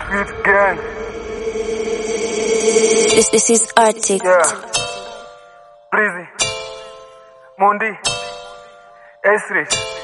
Street gang. This, this is Arctic. Yeah. Breezy. Mundi. Esri.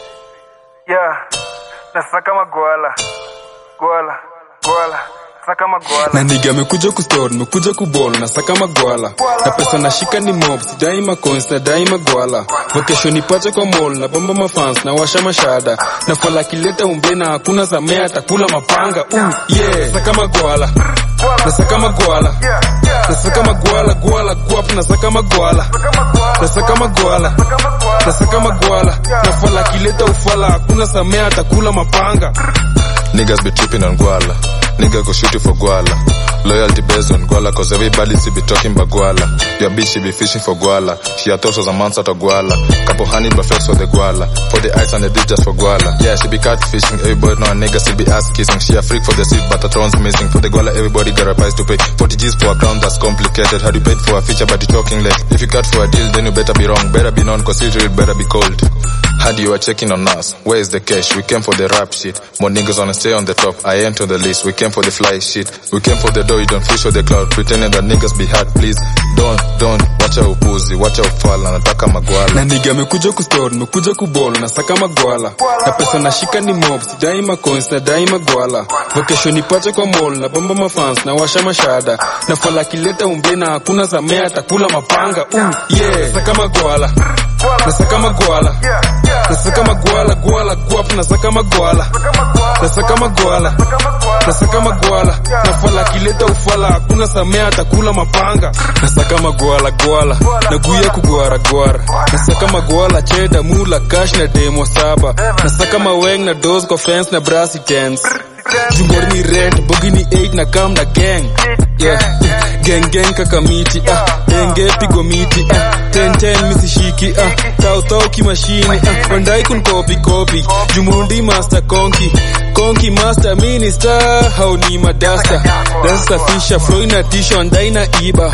Yeah. Nasaka magwala. Gwala. Gwala. Saka magwala. na niga amekuja kustore nimekuja kubol na saka magwala na pesa nashika ni mob sidai macoins na dai magwala vacation ipache kwa mall na bomba mafans na washa mashada na fala kileta umbe na hakuna samea atakula mapanga uh, yeah saka magwala na saka magwala Yeah. Yeah. na saka magwala gwala guap na saka magwala na saka magwala na saka magwala na fala kileta ufala hakuna samea atakula mapanga Niggas be tripping on Guala. Nigga go shoot you for Guala. Loyalty based on Guala, cause everybody see be talking about Guala. Your bitch, she be fishing for Guala. She a toss as a month out of Guala. Couple honey buffets for the Guala. For the ice and the dick just for Guala. Yeah, she be catfishing. Everybody know a nigga still be ass kissing. She a freak for the seat, but her throne's missing. For the Guala, everybody got a price to pay. 40 G's for a crown that's complicated. How do you pay for a feature, but you talking less? If you cut for a deal, then you better be wrong. Better be known, cause it better be cold. Had you are checking on us. Where is the cash? We came for the rap shit. More niggas wanna stay on the top. I ain't on the list. We came for the fly shit. We came for the dough. You don't fish or the cloud. Pretending that niggas be hard. Please don't, don't. Watch out upuzi. Watch out fala. Nataka magwala. na niga amekuja kustore nimekuja kubol na saka magwala na pesa nashika ni mob sidai macoins na dai magwala vacation ipache kwa mall na bomba mafans na washa mashada na fala kileta umbe na hakuna samea atakula mapanga uh, yeah saka magwala na saka magwala Yeah. Yeah. na saka magwala gwala guap na saka magwala na saka magwala na saka magwala na fala kileta ufala hakuna samea atakula mapanga na saka magwala gwala na guya kugwara gwara na saka magwala cheda mula cash na demo saba na saka maweng na dos kwa fence na brasi tens jungor ni red bogi ni 8 na kam na gang yeah gang gang kaka miti ah denge pigo miti ah ten ten misishiki ah tau tau kimashini ah bandai kun copy copy jumundi master konki konki master minister hau ni madasta dasta fisha flow ina tisho ndai na iba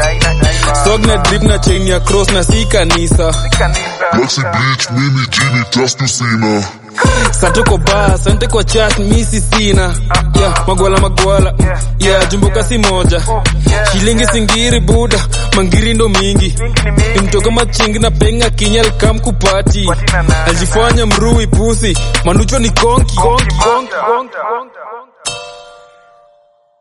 sog na drip na chain ya cross na si kanisa Maxi Bleach, mimi jini just to sina. Sante kwa bar, sante kwa chat, misi sina yeah, magwala magwala mm, yeah, jumbuka si moja shilingi singiri buda mangiri ndo mingi imtoka machingi na penga kinyal kam kupati aljifanya mrui pusi manucho ni konki, konki, konki, konki.